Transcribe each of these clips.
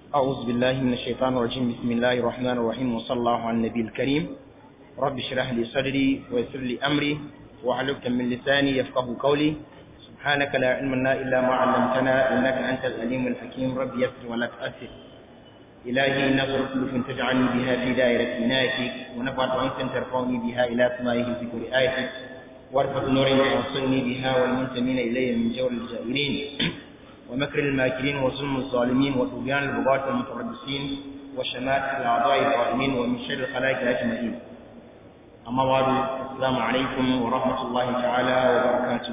أعوذ بالله من الشيطان الرجيم بسم الله الرحمن الرحيم وصلى الله على النبي الكريم رب اشرح لي صدري ويسر لي أمري واحلل من لساني يفقه قولي سبحانك لا علم لنا إلا ما علمتنا إنك أنت العليم الحكيم رب يسر ولا تؤثر إلهي نظرة لطف تجعلني بها في دائرة عنايتك ونفعت أنت ترفعني بها إلى سمائه في كل آيتك وارفض نور يوصلني بها والمنتمين إلي من جور الجائرين ومكر الماكرين وظلم الظالمين وطغيان البغاة المتربصين وشماتة الأعضاء الظالمين ومن شر الخلائق أجمعين أما بعد السلام عليكم ورحمة الله تعالى وبركاته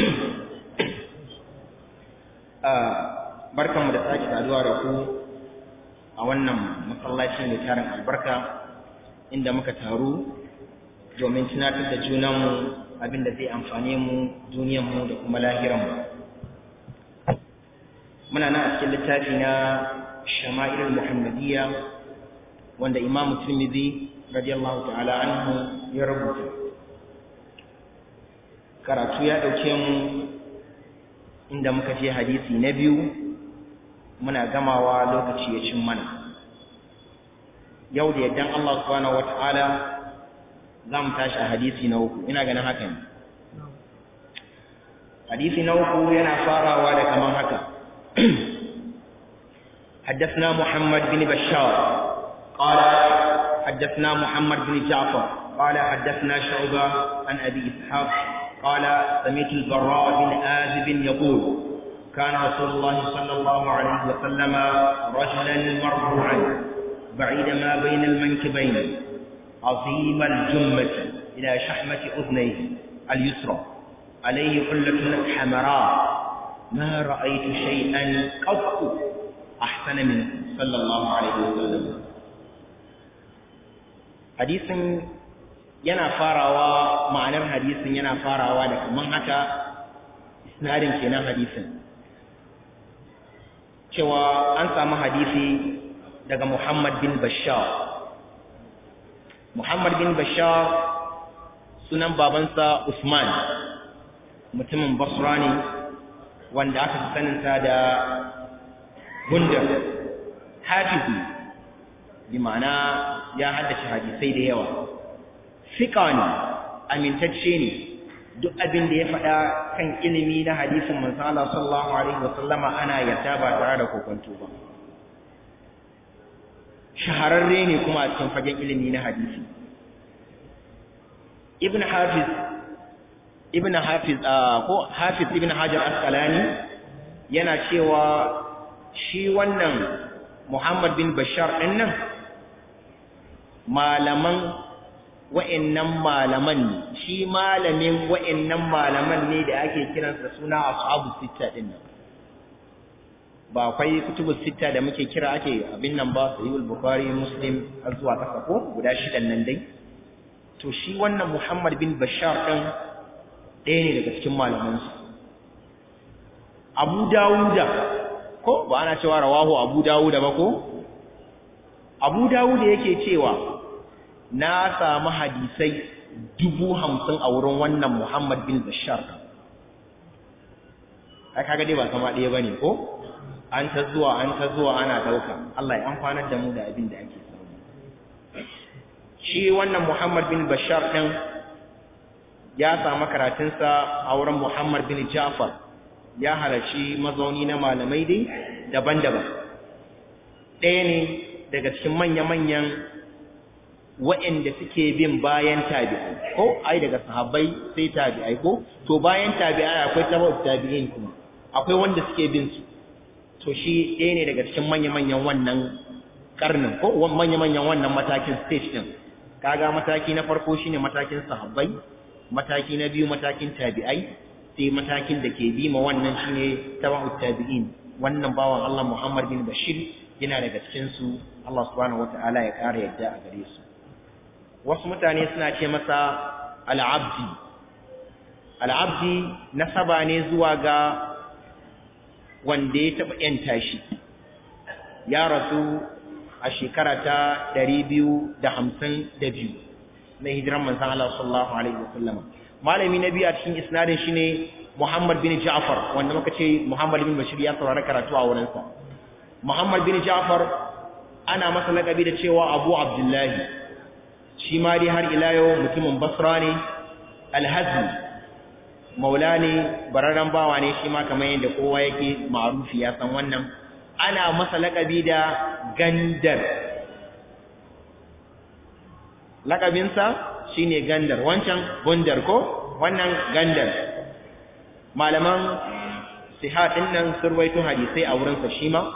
barkanmu da sake saduwa da ku a wannan masallaci mai tarin albarka inda muka taru domin tunatar da junanmu abinda zai amfane mu duniyanmu da kuma lahiranmu muna nan a cikin littafi na shama'ilul muhammadiyya wanda imamu tirmidhi radiyallahu ta'ala anhu ya rubuta karatu ya dauke mu inda muka je hadisi na biyu muna gamawa lokaci ya cin mana yau da yaddan Allah subhanahu wata'ala za mu tashi a hadisi na uku ina ganin haka ne hadisi na uku yana farawa da kaman haka حدثنا محمد بن بشار قال حدثنا محمد بن جعفر قال حدثنا شعبة عن أبي إسحاق قال سمعت البراء بن آذب يقول كان رسول الله صلى الله عليه وسلم رجلا مرفوعا بعيد ما بين المنكبين عظيم الجمة إلى شحمة أذنيه اليسرى عليه حلة حمراء ما رأيت شيئا قط أحسن منه صلى الله عليه وسلم حديث yana farawa ma'anar hadisin yana farawa da kaman haka isnadin kenan hadisin cewa an samu hadisi daga Muhammad bin Bashar Muhammad bin Bashar sunan babansa Usman mutumin Basra ne wanda aka fi saninsa da Gundar hafizi bi ma'ana ya haddace hadisai da yawa fiƙa ne amintacce ne duk abin da ya faɗa kan ilimi na hadisin manzala sallallahu alaihi wasallama ana yarda ba tare da kokonto ba shahararre ne kuma a cikin fagen ilimi na hadisi ibn hafiz ibn hafiz ko hafiz ibn hajar asqalani yana cewa shi wannan muhammad bin bashar ɗin nan malaman wa'annan malaman ne shi malamin wa'annan malaman ne da ake kiransa suna ashabu sitta din nan ba akwai kutubu sitta da muke kira ake abin nan ba sahihul bukhari muslim har zuwa kasa ko guda shidan nan dai to shi wannan muhammad bin bashar din ɗaya ne daga cikin malaman su abu dawuda ko ba ana cewa rawahu abu dawuda ba ko abu dawuda yake cewa na samu hadisai dubu hamsin a wurin wannan Muhammad bin Bashar. Ai kaga dai ba kama ɗaya bane ko? An ta zuwa an ta zuwa ana ɗauka. Allah ya amfanar da mu da abin da ake samu. Shi wannan Muhammad bin Bashar ɗin ya samu karatunsa a wurin Muhammad bin Ja'far. Ya halarci mazauni na malamai dai daban-daban. Ɗaya ne daga cikin manya-manyan wa'anda suke bin bayan tabi'ai ko ai daga sahabbai sai tabi'ai ko to bayan tabi'ai akwai tabi'ut tabi'in kuma akwai wanda suke bin su to shi ɗaya ne daga cikin manya-manyan wannan karnin ko manya-manyan wannan matakin stage din kaga mataki na farko shine matakin sahabbai mataki na biyu matakin tabi'ai sai matakin da ke bi ma wannan shine tabi'ut tabi'in wannan bawan Allah Muhammad bin Bashir yana daga cikin su Allah subhanahu wataala ya kara yadda a gare su wasu mutane suna ce masa al'abdi al'abdi nasaba ne zuwa ga wanda ya taɓa ‘yanta shi ya rasu a shekara ta ɗari biyu da hamsin da biyu na hijiran manzan Allah sallallahu Alaihi wasallama malami na biyu a cikin isnadin shi ne Muhammad bin Ja'far wanda muka ce Muhammad bin Bashir ya saurari karatu a wurinsa Muhammad bin Ja'far ana masa lakabi da cewa Abu Abdullahi shi ma dai har ila yau mutumin Basra ne Al-Hazmi maula ne bararren bawa ne shi ma kamar yadda kowa yake ma'rufi ya san wannan ana masa lakabi da Gandar lakabinsa shine Gandar wancan Gundar ko wannan Gandar malaman sihat din nan sun rawaito hadisai a wurinsa shi ma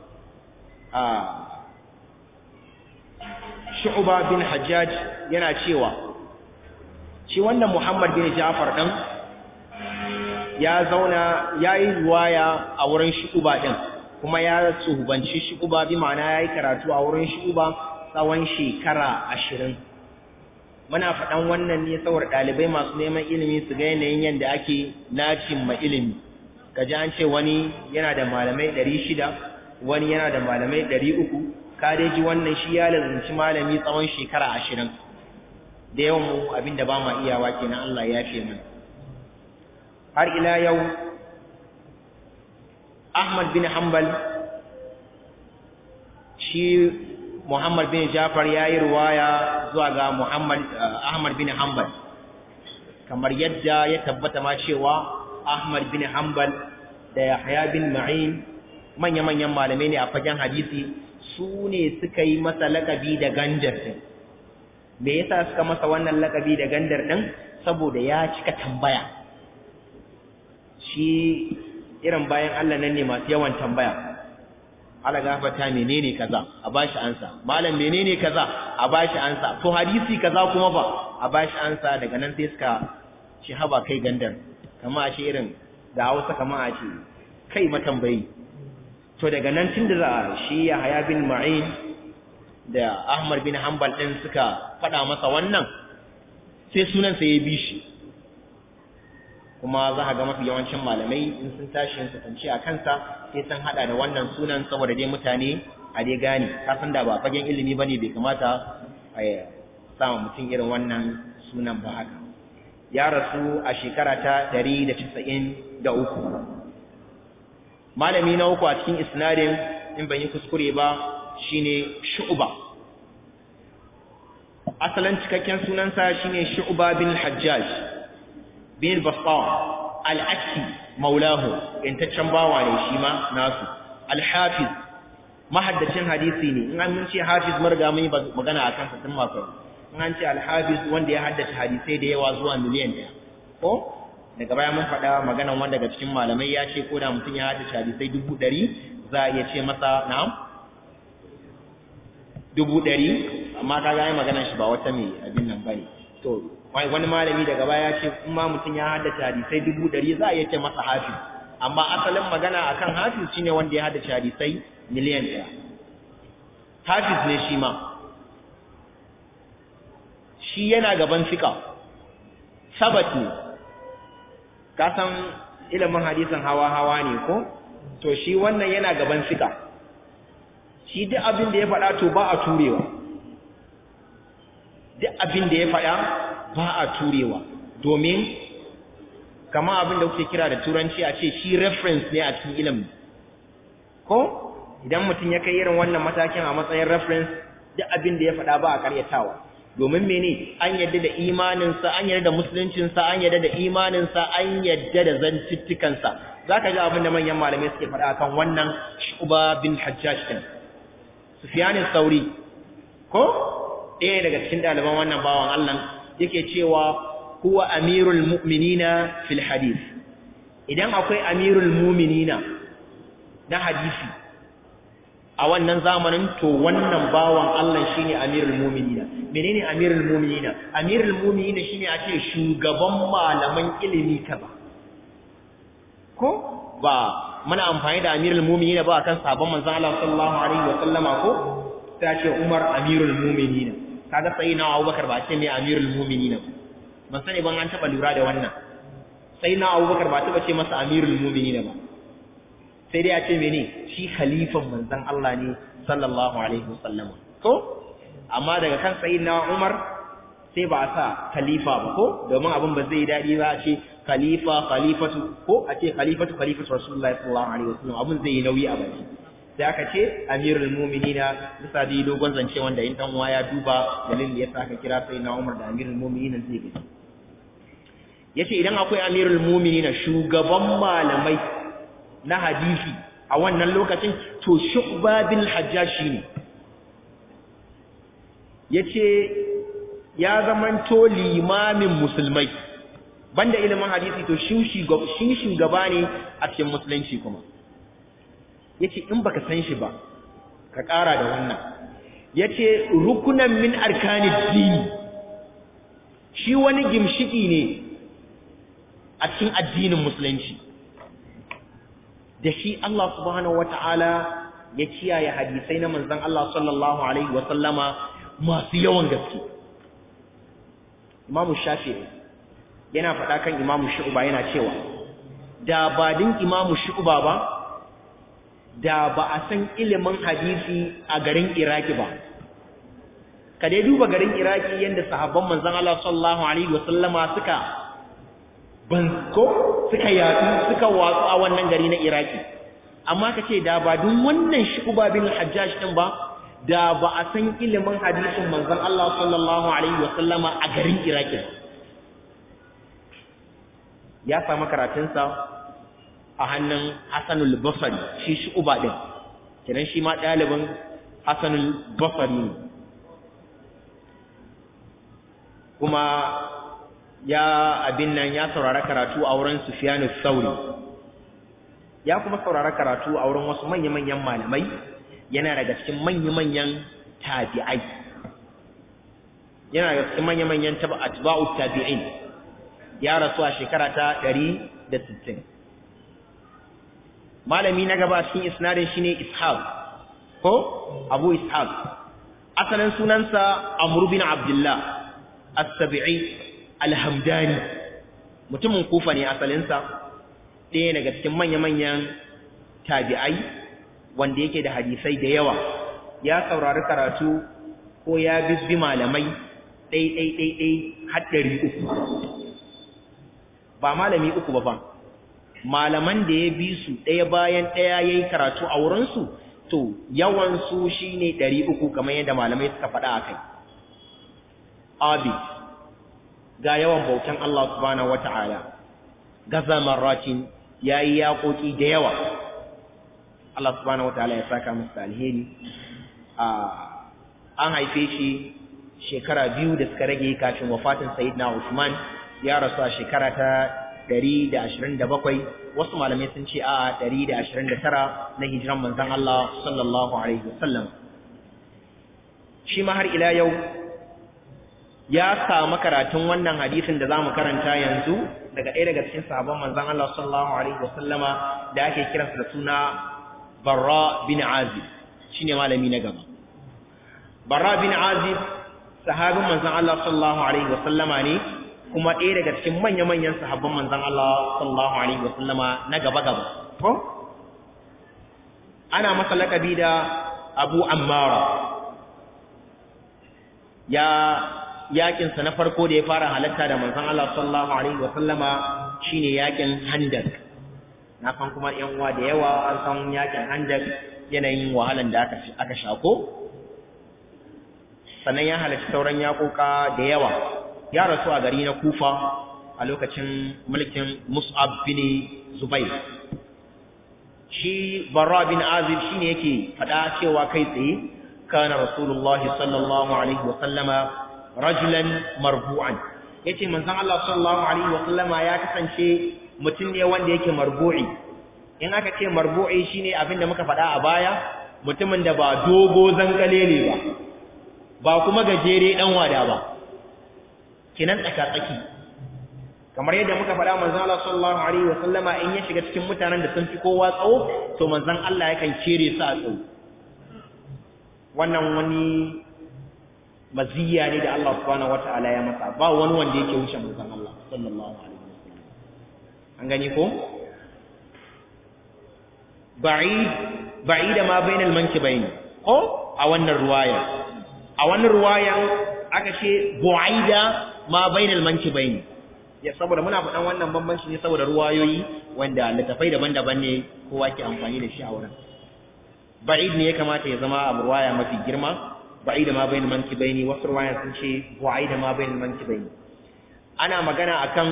Shu'ba bin Hajjaj yana cewa shi wannan Muhammad bin Ja'far din ya zauna yayi riwaya a wurin Shu'ba din kuma ya tsuhubanci Shu'ba bi ma'ana yayi karatu a wurin Shu'ba tsawon shekara 20 muna faɗan wannan ne saboda ɗalibai masu neman ilimi su ga yanayin yadda ake nacin ma ilimi kaji an ce wani yana da malamai 600 wani yana da malamai 300 ka dai ji wannan shi ya lazunci malami tsawon shekara 20 da yawan mu abinda ba ma iyawa kenan Allah ya fi mana har ila yau Ahmad bin Hanbal shi Muhammad bin Jafar ya yi ruwaya zuwa ga Muhammad Ahmad bin Hanbal kamar yadda ya tabbata ma cewa Ahmad bin Hanbal da Yahya bin Ma'in manya-manyan malamai ne a fagen hadisi su ne suka yi masa lakabi da gandar din me yasa suka masa wannan lakabi da gandar din saboda ya cika tambaya shi irin bayan Allah nan ne masu yawan tambaya ala gafata menene kaza a bashi ansa malam menene kaza a bashi ansa to hadisi kaza kuma ba a bashi ansa daga nan sai suka ci haba kai gandar kama a ce irin da Hausa kama a ce kai matambayi to daga nan tun da shi ya haya bin Ma'in da Ahmad bin Hanbal din suka faɗa masa wannan sai sunan sa ya bi shi kuma za ga mafi yawancin malamai in sun tashi su tantance a kansa sai sun hada da wannan sunan saboda dai mutane a dai gane ka san da ba fagen ilimi bane bai kamata a sama mutum irin wannan sunan ba haka ya rasu a shekara ta 193 malami na uku a cikin isnadin in ban yi kuskure ba shine shu'ba asalin cikakken sunansa shine shu'ba bin hajjaj bin bastar al-akki maulahu intaccen bawa ne shi ma nasu al-hafiz mahaddacin hadisi ne in an mun ce hafiz marga mun yi magana akan sa tun mako in an ce al-hafiz wanda ya haddace hadisai da yawa zuwa miliyan ɗaya ko daga baya mun faɗa maganan wanda daga cikin malamai ya ce ko da mutum ya haddace hadisai dubu ɗari za a iya ce masa na'am dubu ɗari amma ka ga maganan shi ba wata mai abin nan bane to wani malami daga baya ce in ma mutum ya haddace hadisai dubu ɗari za a iya ce masa hafiz amma asalin magana akan hafiz shine wanda ya haddace hadisai miliyan ɗaya hafiz ne shi ma shi yana gaban fika sabat ne ka san ilimin hadisin hawa hawa ne ko to shi wannan yana gaban fika shi duk abin da ya faɗa to ba a turewa duk abin da ya faɗa ba a turewa domin kama abin da kuke kira da turanci a ce shi reference ne a cikin ilimin ko idan mutum ya kai irin wannan matakin a matsayin reference duk abin da ya faɗa ba a karyatawa domin mene an yadda da imaninsa an yadda da musuluncinsa an yadda da imaninsa an yadda da zantuttukansa za ka ji abin da manyan malamai suke faɗa kan wannan shuba bin hajjaj ɗin sufiyanin sauri ko ɗaya daga cikin ɗaliban wannan bawan allah yake cewa huwa amirul mu'minina fil hadith idan akwai amirul mu'minina na hadisi a wannan zamanin to wannan bawan Allah shine amirul mu'minina menene amirul mu'minina amirul mu'minina shine a ce shugaban malaman ilimi kaza ko ba muna amfani da amirul mu'minina ba kan sabon manzon Allah sallallahu alaihi wa sallama ko sai ce Umar amirul mu'minina kaga sai na Abubakar ba ce mai amirul mu'minina ban sani ban an taba lura da wannan sai na Abubakar ba taba ce masa amirul mu'minina ba sai dai a ce mene shi khalifan manzon Allah ne sallallahu alaihi wasallam ko amma daga kan sayyidina Umar sai ba a sa khalifa ba ko domin abin ba zai dadi ba a ce khalifa khalifatu ko a ce khalifatu khalifatu rasulullahi sallallahu alaihi wasallam abin zai yi nauyi a baki sai aka ce amirul mu'minina bisa da dogon zance wanda in dan uwa ya duba dalilin ya aka kira sai na Umar da amirul mu'minina zai gani yace idan akwai amirul mu'minina shugaban malamai na hadisi a wannan lokacin to shu'ba bin hajjaj shine yace ya zamanto limamin musulmai banda ilimin hadisi to shi shugaba ne a cikin musulunci kuma yace in baka san shi ba ka ƙara da wannan yace rukunan min arkanid dini shi wani gimshiki ne a cikin addinin musulunci da shi Allah subhanahu wataala ya kiyaye hadisai na manzon Allah sallallahu alaihi wa sallama masu yawan gaske Imam Shafi'i yana faɗa kan Imam Shu'ba yana cewa da ba din Imam Shu'ba ba da ba a san ilimin hadisi a garin Iraki ba ka dai duba garin Iraki yanda sahabban manzon Allah sallallahu alaihi wasallama suka banko suka yatsu suka watsu a wannan gari na Iraki amma ka ce da ba dun wannan Shu'ba bin Hajjaj din ba da ba a san ilimin hadisin manzon Allah sallallahu alaihi wasallama a garin Iraki ya samu karatunsa a hannun Hassanul Basri shi shi uba din kiran shi ma ɗalibin Hassanul Basri ne kuma ya abin nan ya saurara karatu a wurin Sufyanu Sauri ya kuma saurara karatu a wurin wasu manya-manyan malamai yana daga cikin manya-manyan tabi'ai yana daga cikin manya-manyan atba'u tabi'in ya rasu a shekara ta 160 malami na gaba cikin isnadin shine ishaq ko abu ishaq asalin sunansa amr bin abdullah as-sabi'i al-hamdani mutumin kufa ne asalinsa ɗaya daga cikin manya-manyan tabi'ai wanda yake da hadisai da yawa ya saurari karatu ko ya bibbi malamai ɗai ɗai ɗai ɗai har ɗari uku ba malami uku ba fa malaman da ya bi su ɗaya bayan ɗaya ya yi karatu a wurinsu to yawansu shi ne ɗari uku kamar yadda malamai suka faɗa a kai abi ga yawan bautan Allah subhanahu wa ta'ala gaza marratin ya yi yaƙoƙi da yawa Allah subhanahu wa ta'ala ya saka musu alheri an haife shi shekara biyu da suka rage kafin wafatin sayyidina Usman ya rasu a shekara ta 127 wasu malamai sun ce a 129 na hijiran manzon Allah sallallahu alaihi wasallam shi ma har ila yau ya samu karatun wannan hadisin da zamu karanta yanzu daga ɗaya daga cikin sahabban manzon Allah sallallahu alaihi wasallama da ake kiransa da suna Barra bin Azib shine malami na gaba Barra bin Azib sahabin manzon Allah sallallahu alaihi wasallama ne kuma ɗaya daga cikin manya-manyan sahabban manzan Allah sallallahu alaihi wasallama na gaba-gaba ko ana masa lakabi da Abu Ammara ya yakin sa na farko da ya fara halatta da manzan Allah sallallahu alaihi wasallama shine yakin Handak na san kuma ƴan uwa da yawa an san yakin Handak yanayin wahalan da aka aka shako sannan ya halarci sauran yakoka da yawa ya rasu a gari na kufa a lokacin mulkin mus'ab bin zubair shi barra bin azib shine yake fada cewa kai tsaye kana rasulullahi sallallahu alaihi wa sallama rajulan marbu'an yace manzon Allah sallallahu alaihi wa sallama ya kasance mutum ne wanda yake marbu'i in aka ce marbu'i shine abin da muka fada a baya mutumin da ba dogo zangalele ba ba kuma gajere dan wada ba kinan tsaka-tsaki kamar yadda muka faɗa manzon Allah sallallahu alaihi wa sallama in ya shiga cikin mutanen da sun fi kowa tsawo to manzon Allah yakan kere su a tsawo wannan wani maziya ne da Allah subhanahu wataala ya masa ba wani wanda yake wuce manzon Allah sallallahu alaihi wa sallam an gani ko ba'id ba'ida ma bainal mankibaini ko a wannan ruwaya a wannan ruwayan aka ce bu'aida ma bainal mankibaini ya saboda muna faɗan wannan bambanci ne saboda ruwayoyi wanda littafai daban-daban ne kowa ke amfani da shi a wurin ba'id ne ya kamata ya zama abu ruwaya mafi girma ba'id ma bainal mankibaini wasu ruwaya sun ce bu'aid ma bainal mankibaini ana magana akan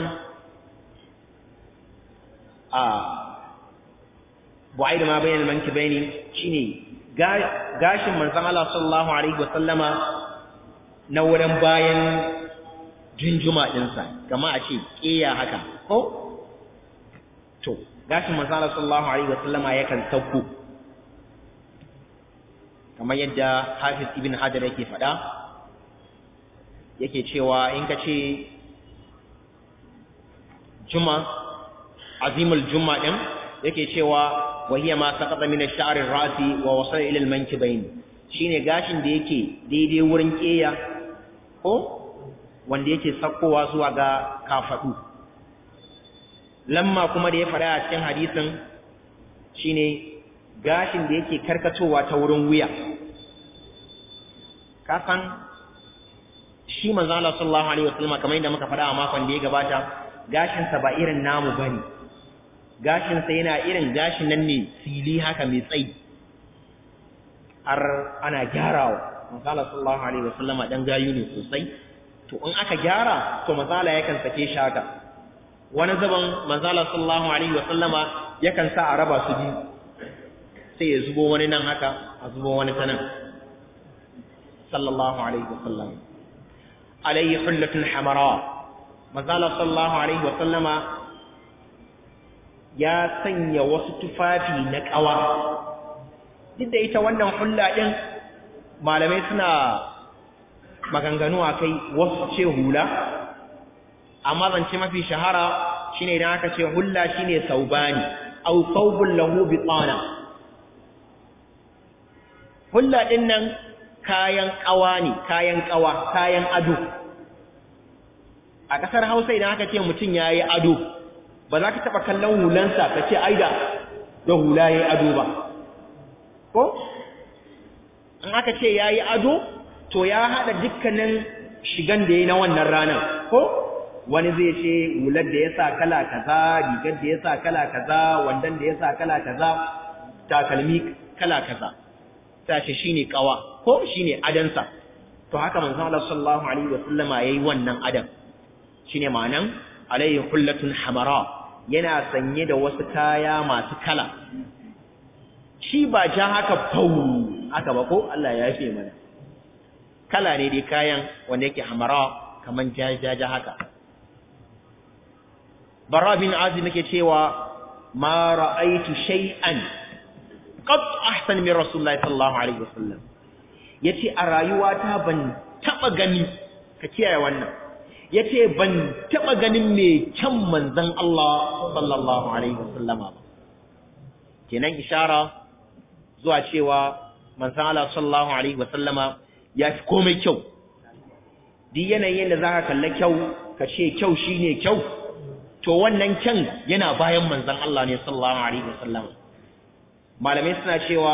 a bu'aid ma bainal mankibaini shine gashin manzon Allah sallallahu alaihi wa sallama na wurin bayan junjuma dinsa kama a ce kiya haka ko to gashin manzon Allah sallallahu alaihi wa sallama yakan sauko kamar yadda Hafiz Ibn Hajar yake faɗa yake cewa in ka ce juma azimul juma din yake cewa wahiya ma saqata min ash-sha'r ar-ra'si wa wasala ila al-mankibayn shine gashin da yake daidai wurin keya ko wanda yake sakkowa zuwa ga kafadu lamma kuma da ya fara a cikin hadisin shine gashin da yake karkatowa ta wurin wuya kasan shi manzo Allah sallallahu alaihi wasallam kamar yadda muka faɗa a makon da ya gabata gashin sa ba irin namu bane gashin sa yana irin gashin nan ne fili haka mai tsayi har ana gyarawa manzo Allah sallallahu alaihi wasallam dan gayu ne sosai to in aka gyara to manzo Allah yakan sake shi haka wani zaban manzo Allah sallallahu alaihi wasallama yakan sa a raba su biyu sai ya zubo wani nan haka a zubo wani ta nan sallallahu alaihi wasallam alayhi hullatun hamara mazala sallallahu alaihi wasallama ya sanya wasu tufafi na kawa duk da ita wannan hulla din malamai suna maganganu a kai wasu ce hula amma zance mafi shahara shine idan aka ce hulla shine saubani aw thawbun lahu bitana hulla din nan kayan kawa ne kayan kawa kayan ado a kasar Hausa idan aka ce mutum yayi ado ba za ka taba kallon hulansa ka ce aida da hula yayi ado ba ko in aka ce yayi ado to ya hada dukkanin shigan da yayi na wannan ranar ko wani zai ce hular da ya sa kala kaza rigar da ya sa kala kaza wandan da ya sa kala kaza takalmi kala kaza sace shine kawa ko shine adansa to haka manzon Allah sallallahu alaihi wasallama yayi wannan adan shine ma'anan alayhi hullatun hamara yana sanye da wasu kaya masu kala shi ba ja haka fau haka ba ko Allah ya yafe mana kala ne dai kayan wanda yake hamara kaman jajaja haka Bara bin Azim yake cewa ma ra'aitu shay'an qad ahsan min Rasulullahi sallallahu alaihi wasallam yace a rayuwata ban taba gani ka kiyaye wannan yace ban taba ganin me kyan manzon Allah sallallahu alaihi wasallama ba kenan ishara zuwa cewa manzon Allah sallallahu alaihi wasallama ya fi komai kyau duk yanayin da zaka kalla kyau ka ce kyau shine kyau to wannan kyan yana bayan manzon Allah ne sallallahu alaihi wasallam malamai suna cewa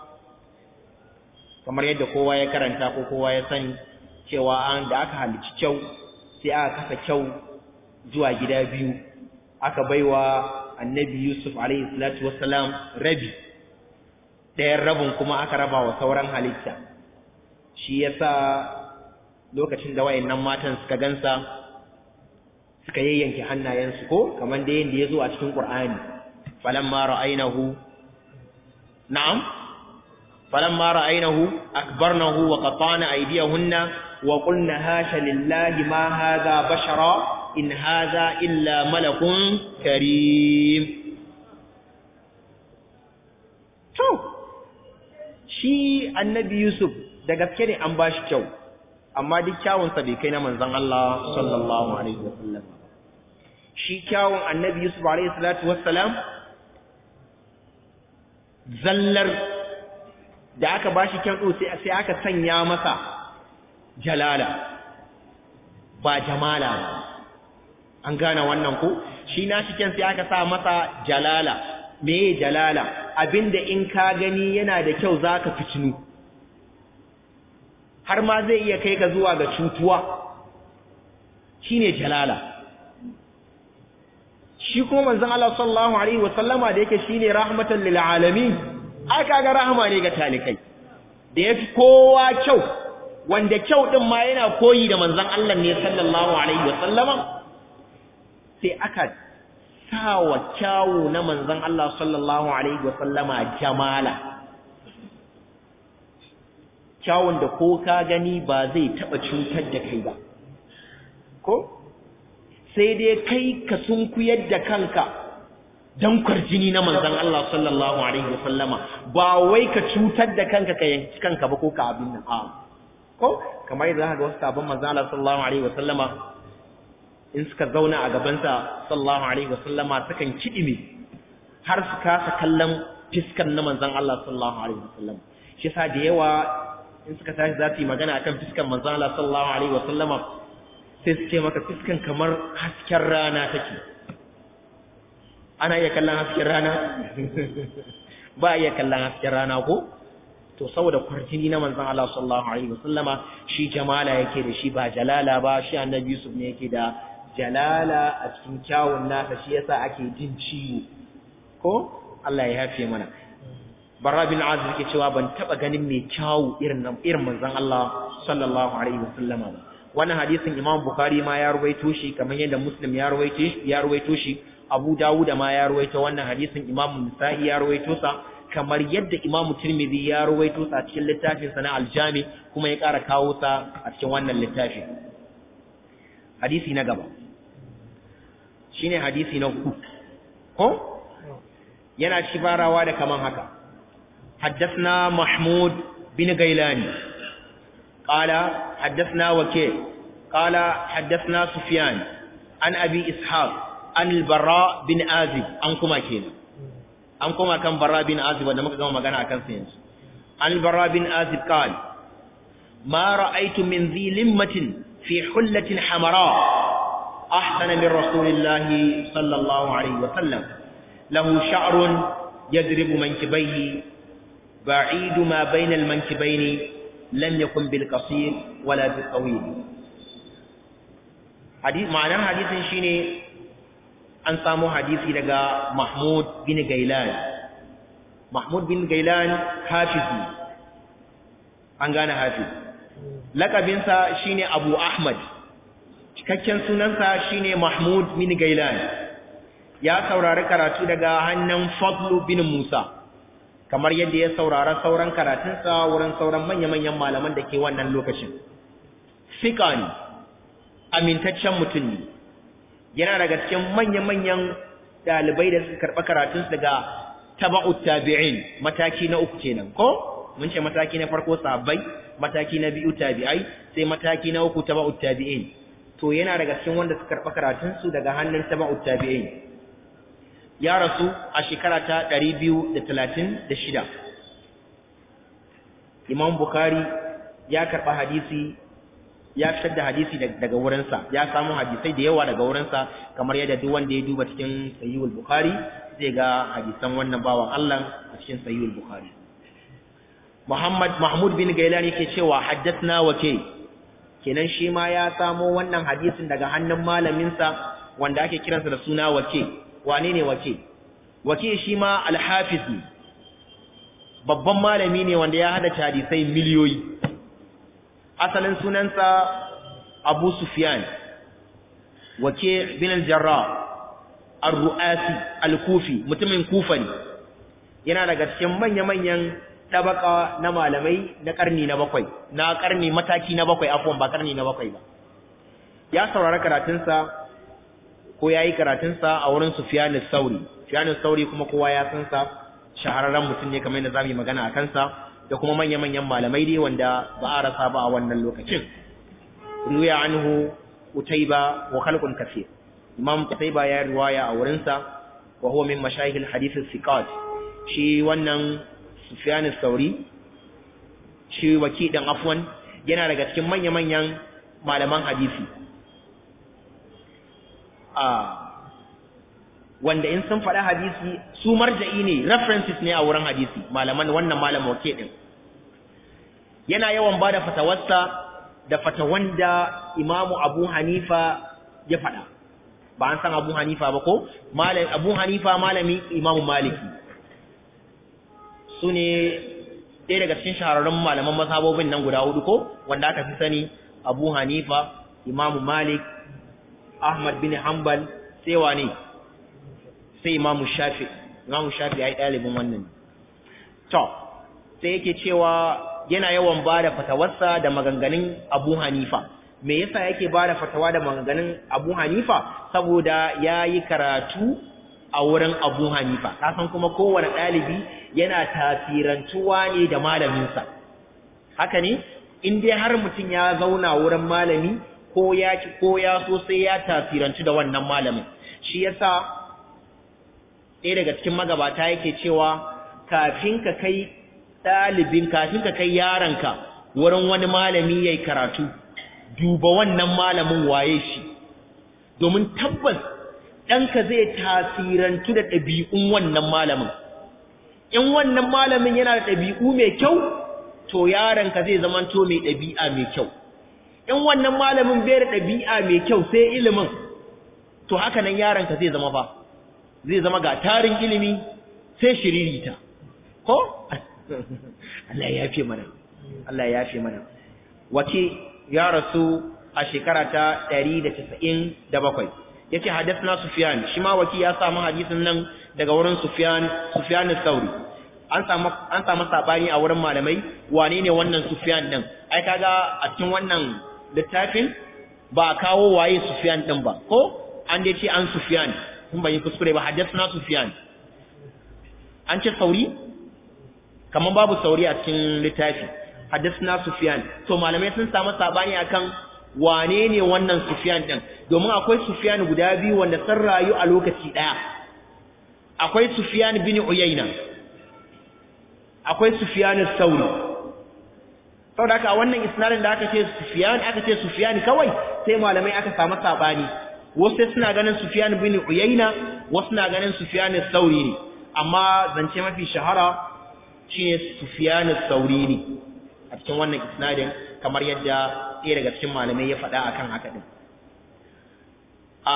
kamar yadda kowa ya karanta ko kowa ya sani cewa an da aka halicci kyau sai aka kasa kyau zuwa gida biyu aka baiwa annabi Yusuf alaihi salatu wassalam rabi ɗayan rabin kuma aka raba wa sauran halitta shi yasa lokacin da wayannan matan suka gansa suka yayyanke hannayensu ko kamar da yanda yazo a cikin Qur'ani falamma ra'aynahu na'am falamma ra'aynahu akbarnahu wa qata'na aydiyahunna wa qulna hasha lillahi ma hadha bashara in hadha illa malakun karim to shi annabi Yusuf da gaske ne an bashi kyau amma duk kyawunsa bai kai na manzon Allah sallallahu alaihi wasallam shi kyawun annabi Yusuf alaihi salatu wassalam zallar da aka bashi kyan sai sai aka sanya masa jalala ba jamala ba an gane wannan ko shi na shi kyan sai aka sa masa jalala meye jalala abinda in ka gani yana da kyau zaka fitinu har ma zai iya kai ka zuwa ga cutuwa shine jalala shi kuma manzon Allah sallallahu alaihi wasallama da yake shine rahmatan lil alamin ai kaga rahama ne ga talikai da yafi kowa kyau wanda kyau din ma yana koyi da manzon Allah ne sallallahu alaihi wasallama sai aka sawa kyawu na manzon Allah sallallahu alaihi wasallama jamala kyawun da ko ka gani ba zai taba cutar da kai ba ko sai dai kai ka sunkuyar da kanka dan kwarjini na manzon Allah sallallahu alaihi wasallama ba wai ka cutar da kanka ka yanki kanka ba ko ka abin nan a ko kamar yadda zaka ga wasu sabon manzon Allah sallallahu alaihi wasallama in suka zauna a gaban sa sallallahu alaihi wasallama sukan kidime har su kasa kallon fiskan na manzon Allah sallallahu alaihi wasallama shi yasa da yawa in suka tashi za su yi magana akan fiskan manzon Allah sallallahu alaihi wasallama sai su ce maka fiskan kamar hasken rana take ana iya kallon hasken rana ba iya kallon hasken rana ko to saboda kwarjini na manzon Allah sallallahu alaihi wasallama shi jamala yake da shi ba jalala ba shi annabi Yusuf ne yake da jalala a cikin kyawun nasa shi yasa ake jin ciwo ko Allah ya yafe mana Barra bin Azib yake cewa ban taba ganin mai kyawu irin irin manzon Allah sallallahu alaihi wasallama ba wannan hadisin Imam Bukhari ma ya ruwaito shi kamar yadda Muslim ya ruwaito shi ya ruwaito shi Abu Dawud ma ya ruwaito wannan hadisin Imam Nisa'i ya ruwaito sa kamar yadda Imam Tirmidhi ya ruwaito sa cikin littafin sa na Al-Jami kuma ya ƙara kawo sa a cikin wannan littafi hadisi na gaba shine hadisi na uku ko yana shibarawa da kaman haka حدثنا محمود بن غيلاني قال حدثنا وكيع قال حدثنا سفيان عن أبي إسحاق عن البراء بن آزب أنكما كينا أنكما كان براء بن آزب ودمك كما مغانا أكن سينس عن البراء بن آزب قال ما رأيت من ذي لمة في حلة حمراء أحسن من رسول الله صلى الله عليه وسلم له شعر يضرب منكبيه بعيد ما بين المنكبين لم يكن بالقصير ولا بالطويل حديث معنى حديث شيني an samu hadisi daga Mahmud bin Gailan Mahmud bin Gailan hafizi an gane hafiz lakabinsa shine Abu Ahmad cikakken sunansa shine Mahmud bin Gailan ya saurari karatu daga hannun Fadlu bin Musa kamar yadda ya saurara sauran karatunsa wurin sauran manya-manyan malaman da ke wannan lokacin. Fika ne, amintaccen mutum ne, yana daga cikin manya-manyan ɗalibai da suka karɓa karatunsu daga taba'ut tabi'in mataki na uku kenan, ko? Mun ce mataki na farko sahabbai, mataki na biyu tabi'ai, sai mataki na uku taba'ut tabi'in. To yana daga cikin wanda suka karɓa karatunsu daga hannun taba'ut tabi'in. ya rasu a shekara ta ɗari biyu da da talatin shida. Imam Bukhari ya karɓa hadisi ya fitar da hadisi daga wurinsa ya samu hadisai da yawa daga wurinsa kamar yadda duk wanda ya duba cikin Sahihul Bukhari zai ga hadisan wannan bawan Allah a cikin Sahihul Bukhari Muhammad Mahmud bin Gailan yake cewa haddathna wake kenan shi ma ya samo wannan hadisin daga hannun malaminsa wanda ake kiransa da suna wake wane ne wake wake shi ma alhafiz ne babban malami ne wanda ya hada hadisai miliyoyi asalin sunansa abu sufyan wake bin al-jarrah ar-ru'asi al-kufi mutumin kufa ne yana daga cikin manya-manyan tabaka na malamai na karni na bakwai na karni mataki na bakwai afwan ba karni na bakwai ba ya saurara karatunsa ko ya yi karatunsa a wurin Sufyanu Sauri. Sufyanu Sauri kuma kowa ya san sa shahararren mutum ne kamar yadda za mu yi magana a kansa da kuma manya-manyan malamai dai wanda ba a rasa ba a wannan lokacin. Ruya anhu Utaiba wa khalqun kaseer. Imam Utaiba ya riwaya a wurinsa wa huwa min mashayikh al-hadith al-thiqat. Shi wannan Sufyanu Sauri shi waki dan afwan yana daga cikin manya-manyan malaman hadisi. wanda in sun faɗa hadisi su marja'i ne references ne a wurin hadisi malaman wannan malam wake din yana yawan ba da fatawarsa da fatawan da imamu abu hanifa ya faɗa ba an san abu hanifa ba ko abu hanifa malami imamu maliki su ne ɗaya daga cikin shahararrun malaman mazhabobin nan guda hudu ko wanda aka fi sani Abu Hanifa Imam Malik Ahmad bin Hanbal sai wane sai Imam Shafi Imam Shafi ai ɗalibin wannan to sai yake cewa yana yawan bada fatawarsa da maganganun Abu Hanifa me yasa yake bada fatawa da maganganun Abu Hanifa saboda yayi karatu a wurin Abu Hanifa kasan kuma kowane ɗalibi yana tasirantuwa ne da malaminsa haka ne in dai har mutum ya zauna wurin malami ko ya ki ko ya so sai ya tasirantu da wannan malamin shi yasa ɗaya daga cikin magabata yake cewa kafin ka kai ɗalibin kafin ka kai yaronka wurin wani malami yayi karatu duba wannan malamin waye shi domin tabbas ɗanka zai tasirantu da ɗabi'un wannan malamin in wannan malamin yana da ɗabi'u mai kyau to yaronka zai zamanto mai ɗabi'a mai kyau in wannan malamin bai da ɗabi'a mai kyau sai ilimin to haka nan yaronka zai zama ba zai zama ga tarin ilimi sai shiririta ko Allah ya yafe mana Allah ya yafe mana wace ya rasu a shekara ta 197 yace hadathna sufyan shi ma waki ya samu hadisin nan daga wurin sufyan sufyan al-thawri an samu an samu sabani a wurin malamai wane ne wannan sufyan din ai kaga a cikin wannan littafin ba kawo waye sufyan din ba ko an dai ce an sufyan kun bai kuskure ba hadathna sufyan an ce sauri kaman babu sauri a cikin littafi hadathna sufyan to malamai sun samu sabani akan wane ne wannan Sufyan din domin akwai Sufyan guda biyu wanda sun rayu a lokaci daya akwai Sufyan bin Uyayna akwai Sufyan al-Thawri saboda haka wannan isnadin da aka ce Sufyan aka ce Sufyan kawai sai malamai aka samu sabani wasu suna ganin Sufyan bin Uyayna wasu na ganin Sufyan al-Thawri ne amma zance mafi shahara shine Sufyan al-Thawri ne a cikin wannan isnadin kamar yadda ɗaya daga cikin malamai ya faɗa akan haka din a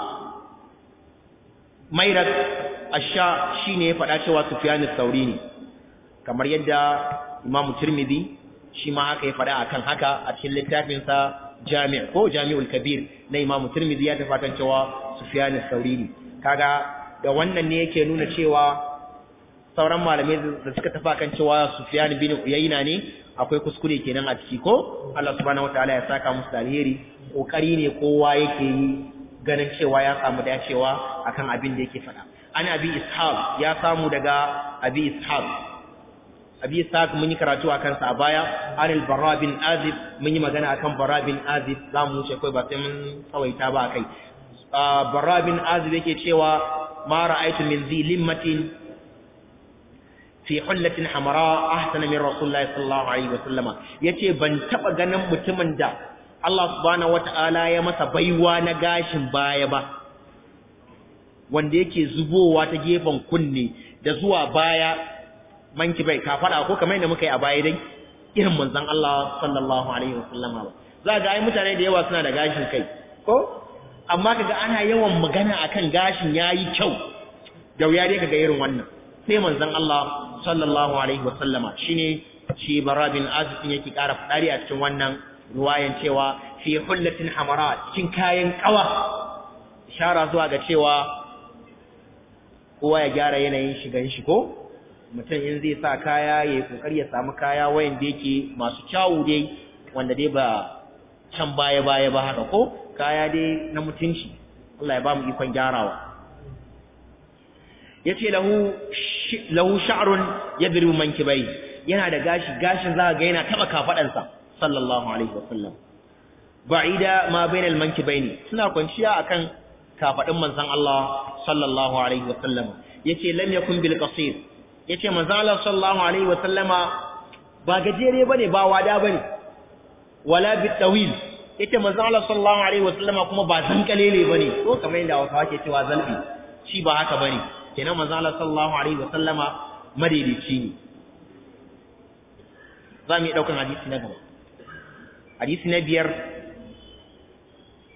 mairat asha shine ya faɗa cewa Sufyan al-Thawri ne kamar yadda Imam Tirmidhi shi ma haka ya faɗa akan haka a cikin littafin sa Jami' ko Jami'ul Kabir na Imam Tirmidhi ya tafatan cewa Sufyan al-Thawri ne kaga da wannan ne yake nuna cewa sauran malamai da suka tafa kan cewa Sufyan bin Uyayna ne akwai kuskure kenan a ciki ko Allah subhanahu wataala ya saka musu alheri kokari ne kowa yake yi ganin cewa ya samu dacewa akan abin da yake faɗa an abi ishaq ya samu daga abi ishaq abi ishaq mun yi karatu akan sa a baya an al-barra bin azib mun yi magana akan barra bin azib zamu wuce kai ba sai mun tsawaita ba kai barra bin azib yake cewa ma ra'aytu min zi limmatin fi hullatin hamara ahsana min rasulullahi sallallahu alaihi wasallam yace ban taba ganin mutumin da Allah subhanahu wataala ya masa baiwa na gashin baya ba wanda yake zubowa ta gefen kunne da zuwa baya manki bai ka fada ko kamar yadda muka yi a baya dai irin manzon Allah sallallahu alaihi wasallam ba za ga ai mutane da yawa suna da gashin kai ko amma kaga ana yawan magana akan gashin yayi kyau da wuya dai kaga irin wannan sai manzon Allah sallallahu alaihi wa sallama shine shi barabin azifin yake ƙara fadari a cikin wannan ruwayan cewa fi hullatin hamara cikin kayan kawa ishara zuwa ga cewa kowa ya gyara yanayin shigan shi ko mutum in zai sa kaya ya yi kokari ya samu kaya wayan da yake masu kyawu dai wanda dai ba can baya baya ba haka ko kaya dai na mutunci Allah ya ba mu ikon gyarawa yace lahu lahu sha'run yadribu mankibai yana da gashi gashin za ga yana taba kafadansa sallallahu alaihi wasallam ba'ida ma bainal mankibaini suna kwanciya akan kafadin manzon Allah sallallahu alaihi wasallam yace lam yakun bil qasir yace manzon Allah sallallahu alaihi wasallama ba gajere bane ba wada bane wala bit tawil yace manzon Allah sallallahu alaihi wasallama kuma ba zankalele bane ko kamar yadda Hausawa ke cewa zalbi shi ba haka bane kenan manzo Allah sallallahu alaihi wa sallama madaidaici ne zamu yi daukan hadisi na gaba hadisi na biyar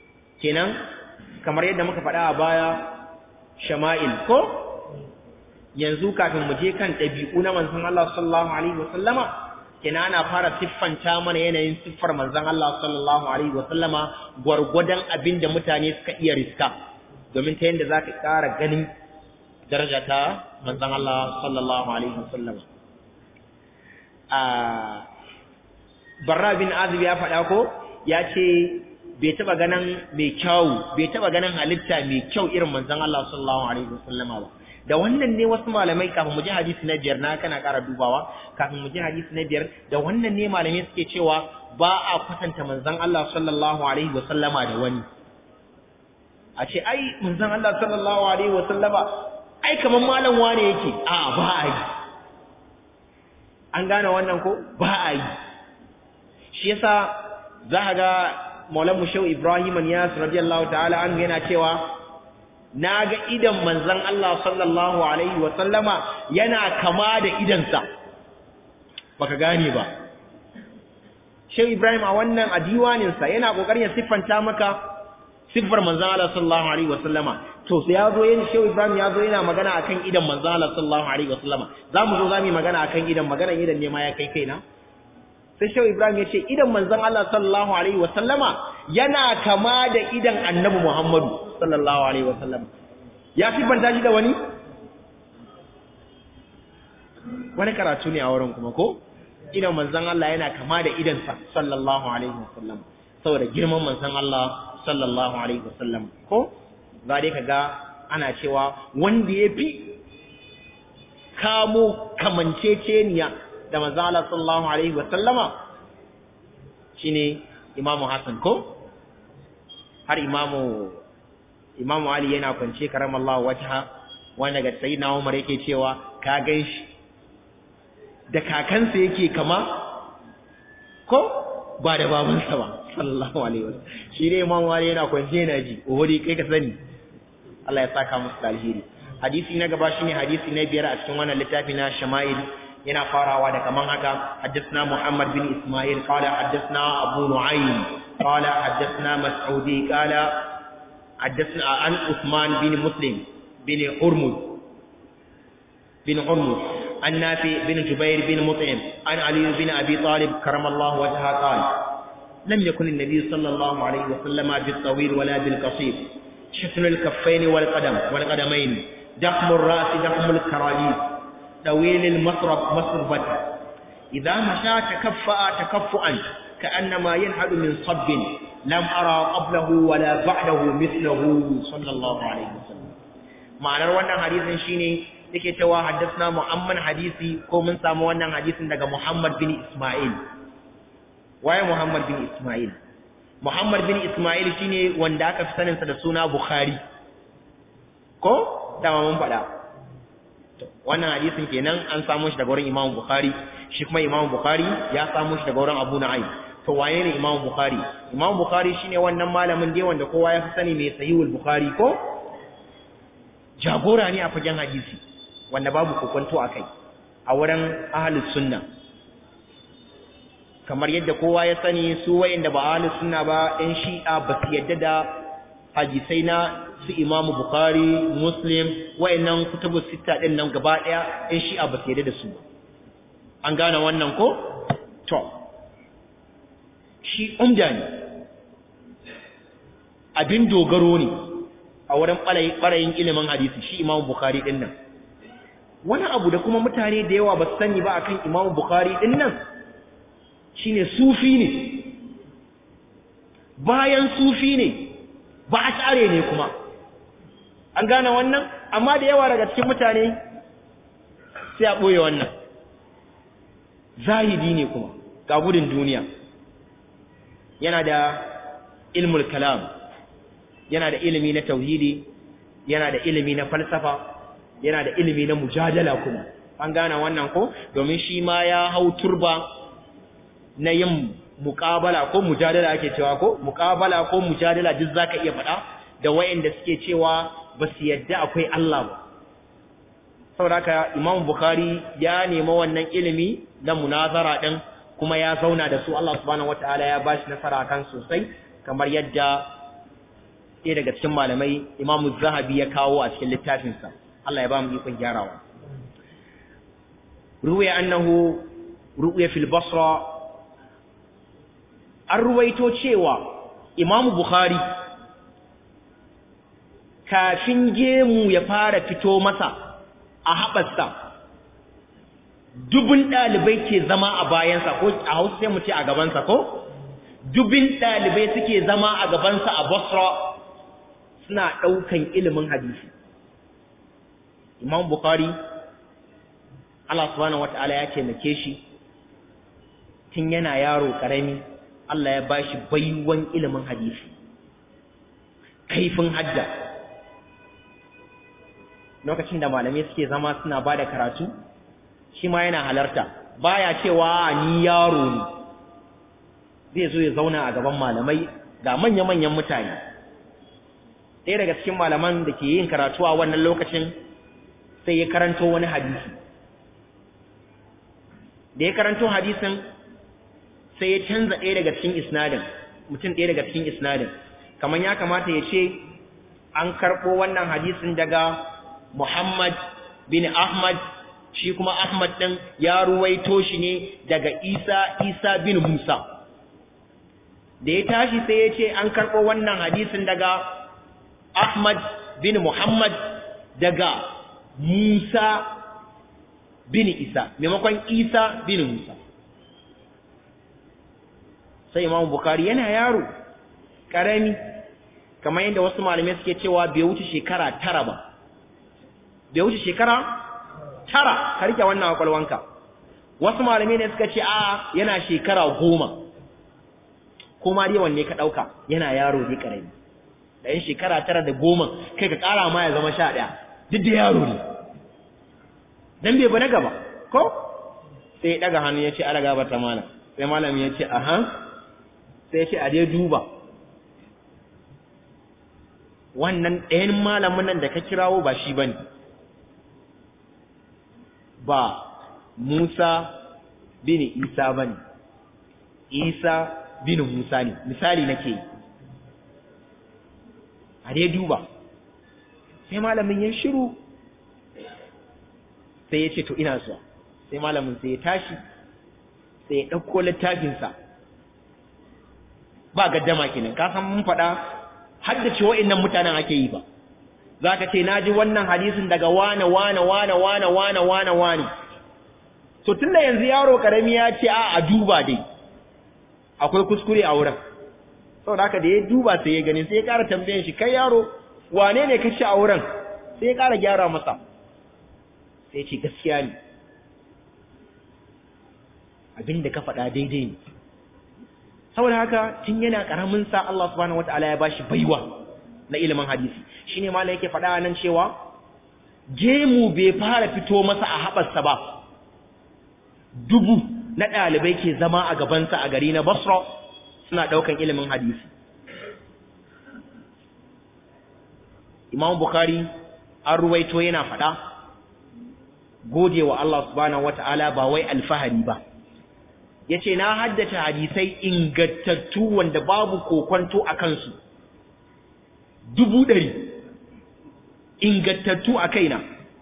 kenan kamar yadda muka faɗa a baya shama'il ko yanzu kafin mu je kan ɗabi'u na manzon Allah sallallahu alaihi wasallama kina ana fara siffanta mana yanayin siffar manzon Allah sallallahu alaihi wasallama gwargwadon abin da mutane suka iya riska domin ta yadda zaka ƙara ganin daraja ta manzon Allah sallallahu alaihi wasallama a Barra bin Azib ya faɗa ko ya ce bai taba ganin mai kyau bai taba ganin halitta mai kyau irin manzon Allah sallallahu alaihi wasallama ba da wannan ne wasu malamai kafin mu ji hadisi na biyar na kana ƙara dubawa kafin mu ji hadisi na biyar da wannan ne malamai suke cewa ba a kwatanta manzon Allah sallallahu alaihi wasallama da wani a ce ai manzon Allah sallallahu alaihi wasallama ai kaman malam wane yake a ba a yi an gane wannan ko ba a yi shi yasa za ka ga maulan mushau ibrahim niyas radiyallahu ta'ala anhu yana cewa na ga idan manzon Allah sallallahu alaihi wa sallama yana kama da idansa baka gane ba Shehu Ibrahim a wannan a diwaninsa yana kokarin ya siffanta maka siffar manzon Allah sallallahu alaihi wa sallama to sai yazo yin Shehu Ibrahim yazo yana magana akan idan manzon Allah sallallahu alaihi wa sallama zamu zo zamu magana akan idan magana idan ne ma ya kai kaina sai Shehu Ibrahim ya ce idan manzon Allah sallallahu alaihi wa sallama yana kama da idan Annabi Muhammadu sallallahu alaihi wa sallama ya siffanta shi da wani wani karatu ne a wurin kuma ko idan manzon Allah yana kama da idansa sallallahu alaihi wa sallam saboda girman manzon Allah sallallahu alaihi wa sallam ko za dai kaga ana cewa wanda ya fi kamo kamanceceniya da manzo Allah sallallahu alaihi wa sallama shine Imam Hassan ko har Imam Imam Ali yana kwance karamallahu wajha wanda ga sayyidina Umar yake cewa ka ganshi da kakansa yake kama ko ba da babansa ba sallallahu alaihi wasallam shi ne Imam Ali yana kwance yana ji ohori kai ka sani Allah ya saka musu alheri hadisi na gaba shine hadisi na biyar a cikin wannan littafi na Shama'il yana farawa da kaman haka haddathna Muhammad bin Ismail qala haddathna Abu Nu'aym qala haddathna Mas'udi qala haddathna an Uthman bin Muslim bin Hurmuz bin Hurmuz an Nafi bin Jubair bin Mut'im an Ali bin Abi Talib karamallahu wajha qala لم يكن النبي صلى الله عليه وسلم بالطويل ولا بالقصير شفن الكفين والقدم والقدمين دخم الرأس دخم الكراليس طويل المصرف مصربة إذا مشى تكفأ تكفؤا كأنما ينهد من صب لم أرى قبله ولا بعده مثله صلى الله عليه وسلم معنى wannan hadisin shine yake cewa haddathna Muhammad hadisi ko mun samu wannan hadisin daga Muhammad bin Ismail waye Muhammad bin Ismail Muhammad bin Ismail shine wanda aka fi sanin sa da suna Bukhari ko dama mun faɗa wannan hadisin kenan an samu shi daga wurin Imam Bukhari shi kuma Imam Bukhari ya samu shi daga wurin Abu Nu'aym to waye ne Imam Bukhari Imam Bukhari shine wannan malamin dai wanda kowa ya fi sani mai Sahihul Bukhari ko jagora ne a fagen hadisi wanda babu kokonto akai a wurin ahlus sunna kamar yadda kowa ya sani su wayanda ba ahlus sunna ba ɗan shi'a ba su yadda da hadisai na su imamu bukari muslim wayannan kutubu sita din nan gaba daya in shi'a ba su yarda da su an gane wannan ko to shi umda ne abin dogaro ne a wurin ɓarayin ilimin hadisi shi imamu bukari din nan wani abu da kuma mutane da yawa ba su sani ba akan imamu bukari din nan shine sufi ne bayan sufi ne ba a share ne kuma an gane wannan amma da yawa daga cikin mutane sai a ɓoye wannan zahidi ne kuma ga gudun duniya yana da ilmul kalam yana da ilimi na tauhidi yana da ilimi na falsafa yana da ilimi na mujadala kuma an gane wannan ko domin shi ma ya hau turba na yin muƙabala ko mujadala ake cewa ko muƙabala ko mujadala duk zaka iya faɗa da wayanda suke cewa ba su yadda akwai Allah ba saboda haka Imam Bukhari ya nemi wannan ilimi na munazara din kuma ya zauna da su Allah subhanahu wataala ya bashi nasara kan sosai kamar yadda ɗaya daga cikin malamai Imam Zahabi ya kawo a cikin littafinsa Allah ya ba mu ikon gyarawa ruwaya annahu ru'ya fil basra an ruwaito cewa imamu bukhari kafin gemu ya fara fito masa a haɓarsa dubin ɗalibai ke zama a bayansa ko a hausa sai mu ce a gabansa ko dubin ɗalibai suke zama a gabansa a basra suna ɗaukan ilimin hadisi imam bukhari Allah subhanahu wata'ala ya taimake shi tun yana yaro ƙarami Allah ya bashi baiwan ilimin hadisi kaifin hajja lokacin da malamai suke zama suna ba da karatu shi ma yana halarta baya cewa ni yaro ne zai zo ya zauna a gaban malamai ga manya-manyan mutane ɗaya daga cikin malaman da ke yin karatu a wannan lokacin sai ya karanto wani hadisi da ya karanto hadisin sai ya canza ɗaya daga cikin isnadin mutum ɗaya daga cikin isnadin kamar ya kamata ya ce an karɓo wannan hadisin daga Muhammad bin Ahmad shi kuma Ahmad ɗin ya ruwaito shi ne daga Isa Isa bin Musa da ya tashi sai ya ce an karɓo wannan hadisin daga Ahmad bin Muhammad daga Musa bin Isa maimakon Isa bin Musa sai Imam Bukhari yana yaro karami kamar yadda wasu malamai suke cewa bai wuce shekara tara ba bai wuce shekara tara ka rike wannan kwakwalwanka wasu malamai ne suka ce a yana shekara goma kuma dai wanne ka ɗauka yana yaro dai karami ɗayan shekara tara da goma kai ka ƙara ma ya zama sha ɗaya duk da yaro ne dan bai bane gaba ko sai ya ɗaga hannu ya ce ala gaba ta malam sai malami ya ce aha sai ya ce a dai duba wannan ɗayan malamin nan da ka kirawo ba shi bane ba Musa bin Isa bane Isa bin Musa ne misali nake yi a dai duba sai malamin ya shiru sai ya ce to ina zuwa sai malamin sai ya tashi sai ya ɗauko littafinsa ba gaddama kenan ka san mun faɗa haddace wa'annan mutanen ake yi ba za ka ce na ji wannan hadisin daga wane wane wane wane wane wane wane to tun da yanzu yaro karami ya ce a a duba dai akwai kuskure a wurin sau da haka da ya duba sai ya gani sai ya ƙara tambayin shi kai yaro wane ne ka ci a wurin sai ya ƙara gyara masa sai ya ce gaskiya ne abin da ka faɗa daidai ne saboda haka tun yana ƙaramin sa Allah subhanahu wataala ya bashi baiwa na ilimin hadisi shine malai yake faɗa nan cewa gemu bai fara fito masa a haɓarsa ba dubu na ɗalibai ke zama a gabansa a gari na Basra suna ɗaukan ilimin hadisi Imam Bukhari an ruwaito yana faɗa gode wa Allah subhanahu wataala ba wai alfahari ba yace na haddace hadisai ingantattu wanda babu kokonto a kansu dubu ɗari ingantattu a kaina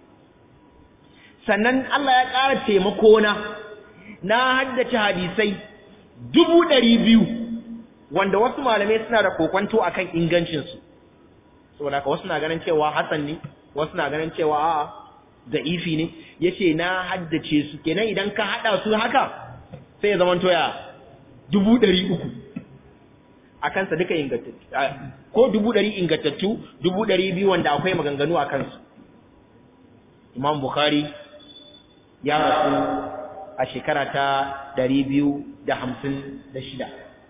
sannan Allah ya ƙara taimako na na haddace hadisai dubu ɗari biyu wanda wasu malamai suna da kokonto a kan ingancinsu saboda ka wasu na ganin cewa hasan ne wasu na ganin cewa a'a da ifi ne yace na haddace su kenan idan ka haɗa su haka sai ya zama toya dubu ɗari uku a kansa duka ingantattu ko dubu ɗari ingantattu dubu ɗari biyu wanda akwai maganganu a kansu imam bukhari ya rasu a shekara ta ɗari biyu da hamsin da shida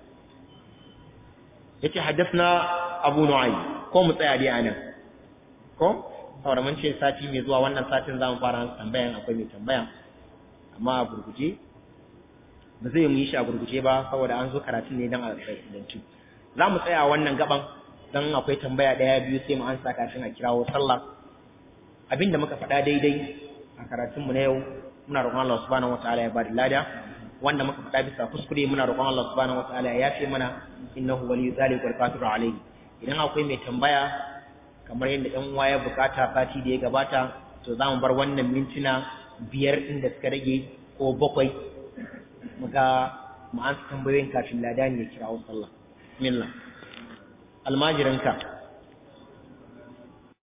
ya ce haddasa abu nu'ayi ko mu tsaya dai a nan ko saboda mun ce sati mai zuwa wannan satin za mu fara tambayan akwai mai tambaya amma a gurguje ba zai mu yi shi a gurguje ba saboda an zo karatun ne don a tsayantu za mu tsaya wannan gaban don akwai tambaya ɗaya biyu sai mu ansa kafin a kirawo sallah abinda muka faɗa daidai a karatunmu na yau muna roƙon Allah subhanahu wataala ya bada lada wanda muka faɗa bisa kuskure muna roƙon Allah subhanahu wataala ya yafe mana innahu waliyyu zalika wal qadiru alayhi idan akwai mai tambaya kamar yadda ɗan uwa ya bukata sati da ya gabata to za mu bar wannan mintuna biyar ɗin da suka rage ko bakwai muga ma'an tambayoyin kafin ladani ya kirawo sallah bismillah almajirinka